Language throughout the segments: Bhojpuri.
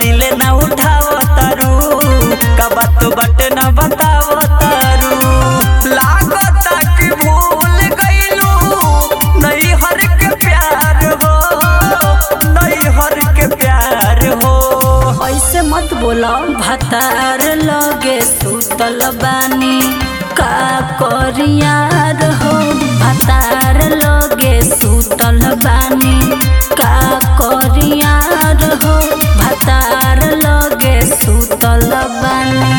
दिले ना उठाव तारू का बात बट ना बताव तारू लागता कि भूल गइलू नहीं हर के प्यार हो नहीं हर के प्यार हो ऐसे मत बोला भतार लगे सुतल बानी का करियार हो भतार लगे सुतल बानी का करियार हो भतार लगे सुतल बानी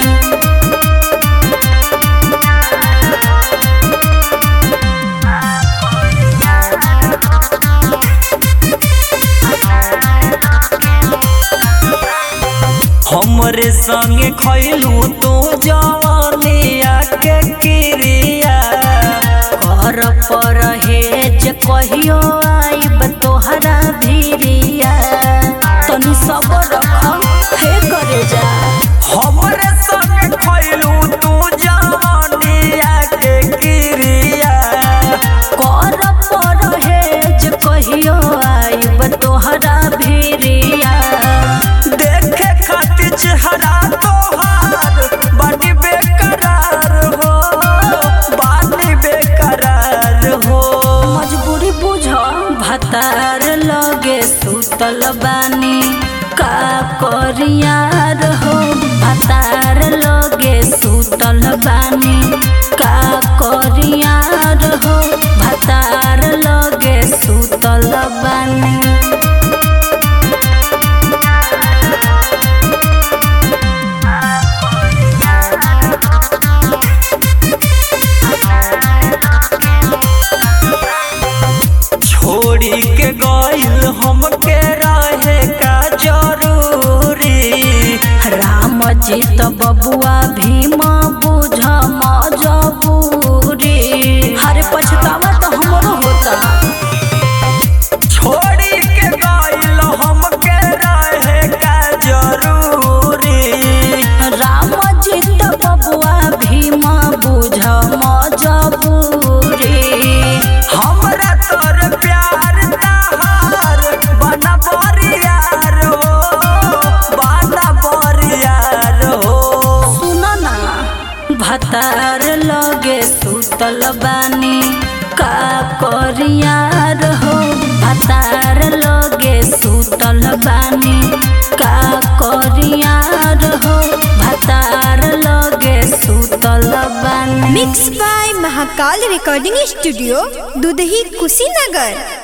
हमरे संगे खैलू तू जवनिया के क्रिया कर पर हेज कहियो आइब तोहरा भिरिया तनी सबर रख हे करे जा हमरे संगे खैलू तू जवनिया के क्रिया कर पर हेज कहियो आइब तोहरा भिरिया देखे खातिर चेहरा तोहार बानी बेकरार हो बानी बेकरार हो मजबूरी बुझ भतार लगे सुतल बानी का करियार हो भतार लगे सुतल बानी का करियार हो भतार लगे सुतल बानी छोड़ी के गइल हमके रहे का जरूरी राम जी तो बबुआ भीम बुझ मजबूरी हरे पछतावा तो हमरो होता छोड़ी के गइल हमके रहे का जरूरी राम जी तो बबुआ भीम बुझ मजबूरी हमरा तोर प्यार तहार बना बरियार हो बना बरियार हो सुन ना भतार लगे सुतल बानी का करियार हो भतार लगे सुतल बानी का करियार हो भतार लगे सुतल बानी mix by Mahakal recording studio Dudhahi Kushinagar